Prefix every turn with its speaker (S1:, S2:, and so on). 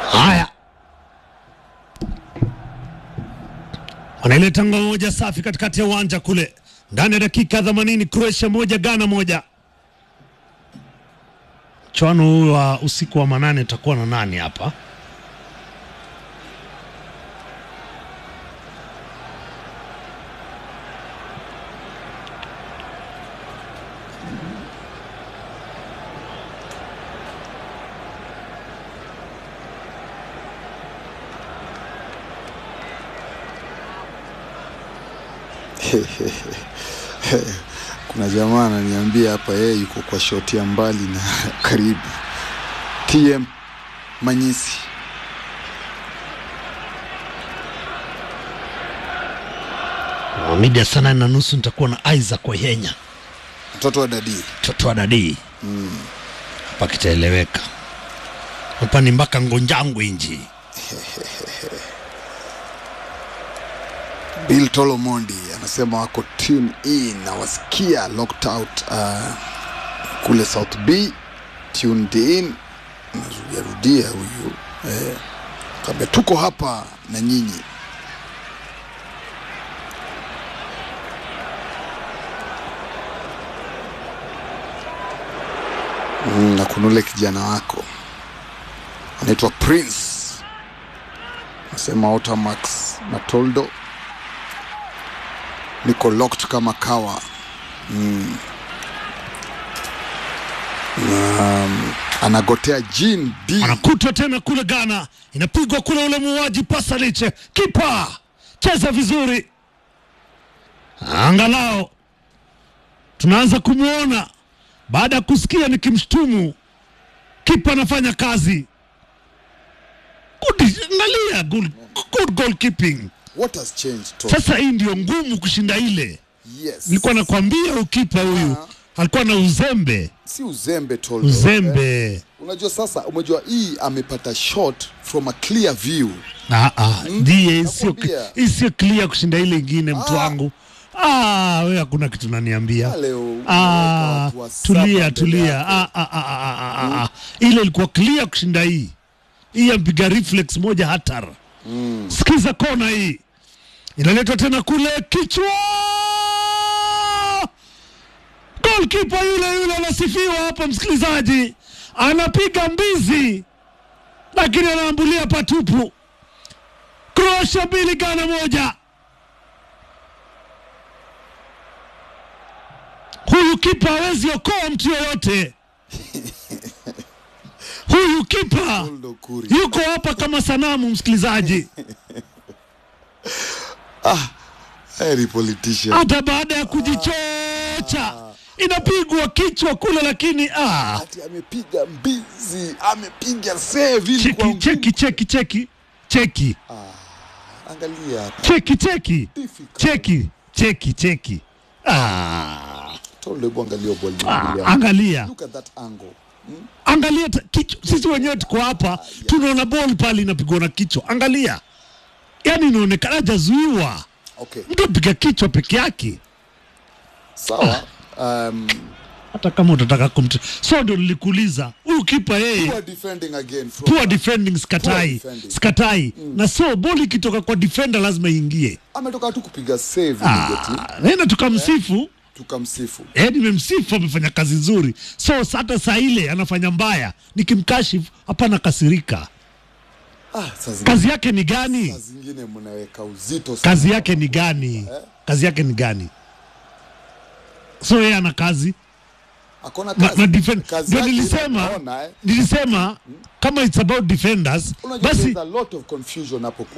S1: Haya, wanaileta ngoma moja safi katikati ya uwanja kule, ndani ya dakika 80, Croatia moja Ghana moja. Mchuano huu wa usiku wa manane utakuwa na nani hapa?
S2: Kuna jamaa ananiambia hapa yeye yuko kwa shoti ya mbali na karibu. TM Manyisi.
S1: Mida saa nane na nusu nitakuwa na Isaac Wehenya,
S2: Mtoto wa dadi.
S1: mtoto wa dadii hapa, kitaeleweka hapa ni mpaka Ngonjangwe nji
S2: Bill Tolomondi anasema wako tune in na wasikia locked out uh, kule South B tuned in. Narudiarudia huyu eh, kabla tuko hapa na nyinyi. Mm, na kunule kijana wako anaitwa Prince nasema Otamax Matoldo niko locked kama kawa mm. Um, anagotea Jean D
S1: anakutwa tena kule Ghana, inapigwa kule, ule muuaji Pasaliche, kipa cheza vizuri, angalau tunaanza kumwona baada ya kusikia nikimshtumu kipa anafanya kazi. Good, angalia good, good goalkeeping.
S2: what has changed Tom?
S1: Sasa hii ndio ngumu kushinda ile.
S2: yes.
S1: Nilikuwa nakwambia ukipa huyu alikuwa na uzembe
S2: si uzembe Toldo.
S1: uzembe.
S2: Eh, unajua sasa umejua hii amepata shot from a clear view
S1: Ah, ah, ndiye sio
S2: nakwambia.
S1: hii sio clear kushinda ile ingine mtu
S2: Ah.
S1: wangu. Ah, wewe hakuna kitu naniambia.
S2: leo unaweka
S1: Ah,
S2: watu wa saba
S1: tulia
S2: mbele
S1: tulia.
S2: yako.
S1: Ah, ah, ah, ah, ah, ah, ah. Ile ilikuwa clear kushinda hii. Hii ampiga reflex moja hatara. Sikiza kona hii. Inaletwa tena kule kichwa. Goalkeeper yule yule anasifiwa hapa msikilizaji. Anapiga mbizi lakini anaambulia patupu. Croatia mbili Ghana moja. Huyu kipa hawezi okoa mtu yoyote. Huyu kipa
S2: Toldo Kuri.
S1: yuko hapa kama sanamu, msikilizaji,
S2: Heri politician
S1: hata baada ya kujichocha inapigwa kichwa kule, lakini ah,
S2: ati amepiga mbizi amepiga save ili kwa
S1: cheki
S2: nguvu.
S1: cheki cheki cheki cheki
S2: angalia hapa
S1: cheki cheki
S2: Difficult.
S1: cheki cheki cheki ah,
S2: Toldo hebu angalia ball
S1: ah,
S2: mbili.
S1: angalia
S2: look at that angle
S1: angalia ta- kichwa. Sisi wenyewe tuko hapa tunaona ball pale inapigwa na kichwa, angalia, yani inaonekana hajazuiwa,
S2: okay
S1: mtu apiga kichwa peke yake.
S2: sawa um,
S1: hata kama utataka kumtu so ndio nilikuuliza huyu kipa yeye
S2: poor defending again from
S1: poor defending skatai
S2: defending.
S1: skatai na so boli ikitoka kwa defender lazima iingie
S2: ametoka tu kupiga save immediately
S1: ah, nenda tukamsifu
S2: tukamsifu
S1: eh, nimemsifu amefanya kazi nzuri so hata saa ile anafanya mbaya nikimkashifu hapana kasirika
S2: ah, saa zingine,
S1: kazi yake ni gani
S2: saa zingine mnaweka uzito sana.
S1: kazi yake ni gani kazi yake ni gani so yeye ana kazi
S2: akona
S1: na,
S2: kazi
S1: na defend
S2: Kazi
S1: ndio
S2: yake ile
S1: nilisema
S2: unaona, eh.
S1: nilisema kama it's about defenders
S2: Unajua
S1: basi
S2: there's a lot of confusion hapo